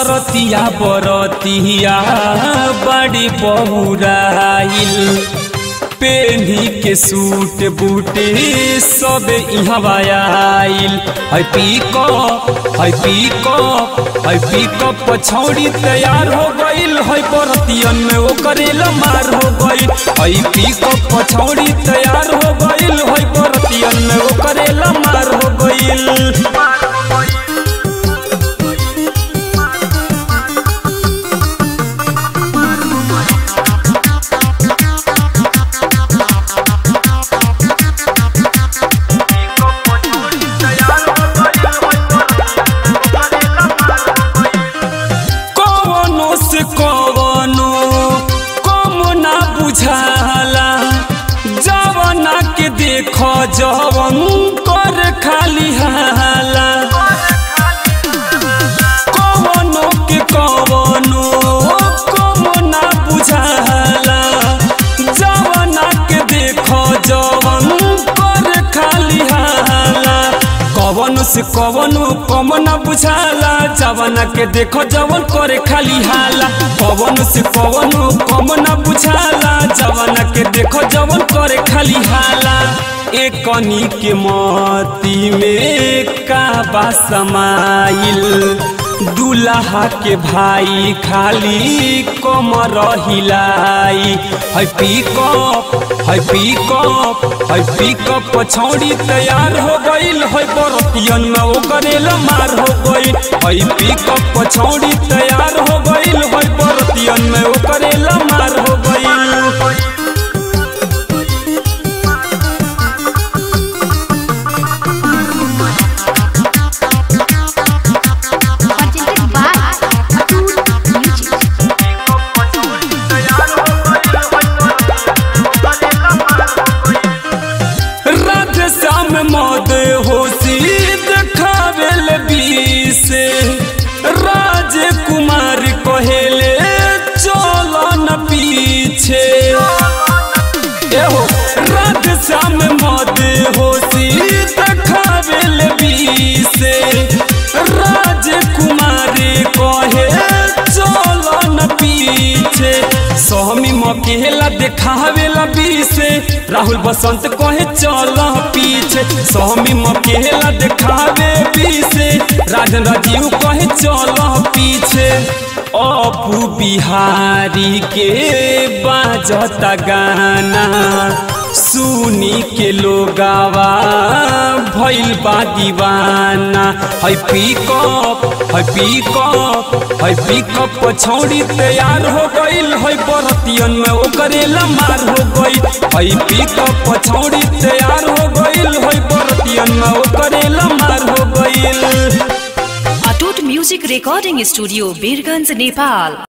सरतिया बरतिया बड़ी बहुराइल पेन्ही के सूट बूटे सब इहवा आइल है पीको है पीको है पीको पछौड़ी तैयार हो गइल है बरतियन में ओकरे मार हो गइल है पीको पछौड़ी तैयार हो गइल है बरतियन में ओकरे मार हो गइल कवनो से कवनो कम ना बुझाला जवना के देख जवन कर खाली हाला कवनो के कवनो कम ना बुझाला जवना के देख जवन कर खाली हाला कवनो से कवनो कम न बुझाला जवना के देखो जवन करे खाली हाला कवनो से कवनो कम न बुझाला जवना के देखो जवन करे खाली हाला एक कनी के मोती में का बा समाइल दूल्हा के भाई खाली कमर हिलाई है पिकअप है पिकअप है पिकअप पछौड़ी तैयार हो गइल है बरतियन में ओकरे मार हो गइल है पिकअप पछौड़ी तैयार हो गइल है बरतियन में ओकरे मार हो गइल presented by Atul Music. Radhe Shyam मद होशी देखावेल बीसे राजकुमार कहेले चलो न पीछे एहो राधे श्याम मद होशी देखावेल बीसे राजकुमार कहे चलो न पीछे सहमी मकेला देखावेला बीसे राहुल बसंत कहे चल पीछे सहमी मकेला देखावे बीसे राजन राजीव कहे चल पीछे अपू बिहारी के बाजता गाना सुनी के लोगावा भइल बा दीवाना है पिकअप है पिकअप है पिकअप पछौड़ी तैयार हो गइल है बरतियन में ओकरे मार हो गइल है पिकअप पछौड़ी तैयार हो गइल है बरतियन में ओकरे मार हो गइल Atoot music recording studio Birganj Nepal